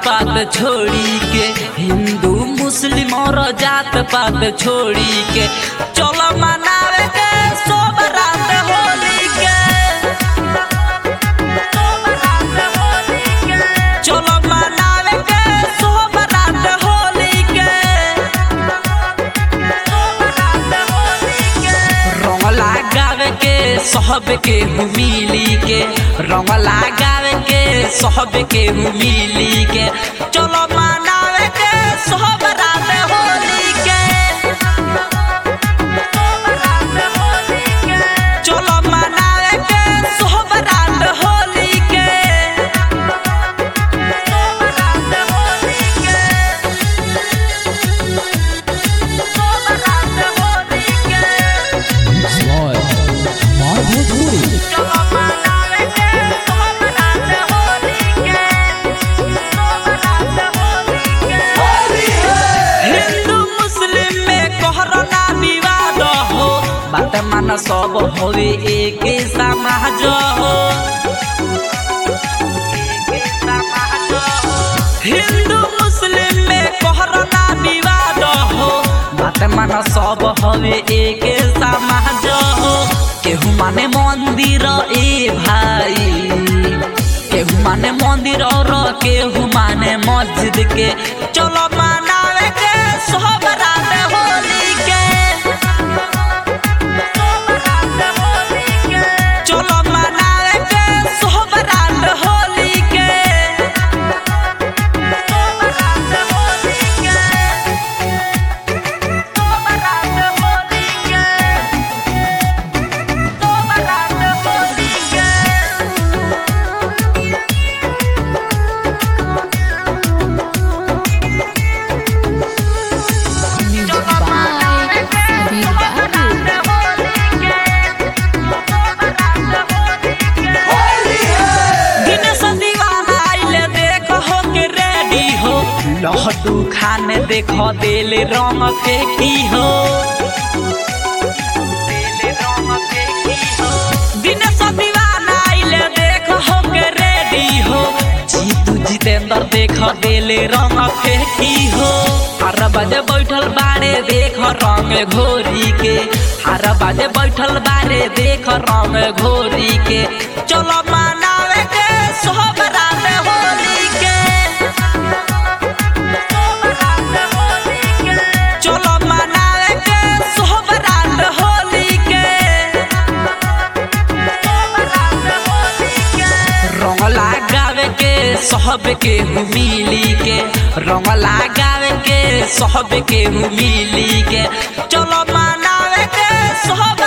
पात छोड़ी के हिंदू मुस्लिम और जात पात छोड़ी के चलो मनावे के सब रात होली के चलो मनावे के सब रात होली के रंग लगावे के सब के मिली के रंग लगावे के सब के मिली के चलो मनावे के सब रात होली के चलो मनावे के सब रात होली के Slow. Mark Bhojpuri. हिंदू मुस्लिम में कोहराना विवाद हो बात मान सब होवे एक समाज हो हिंदू मुस्लिम में कोहराना विवाद हो बात मान सब होवे एक समाज हो केहू माने मंदिर ए भाई केहू माने मंदिर और केहू माने मस्जिद के चलो मनावे के सब रात होली के चलो मनावे के सब रात होली के Music by Sabir Babu. Dinesh दीवाना आइले देखो हो के रेडी हो लहटू खाने देखो देले रंग फेंकी हो दिनेश दीवाना आइले देखो हो के रेडी हो जीतू जितेंद्र देखो देले रंग फेंकी हो हर बजे बैठल बारे देख रंग घोरी के हर बजे बैठल बारे देख रंग घोरी के चलो मनावे के सब रात होली के चलो मनावे के सब रात होली के रंग लगावे के सब के मिली के रंग लगावे के सब के मिली के चलो मनावे के सब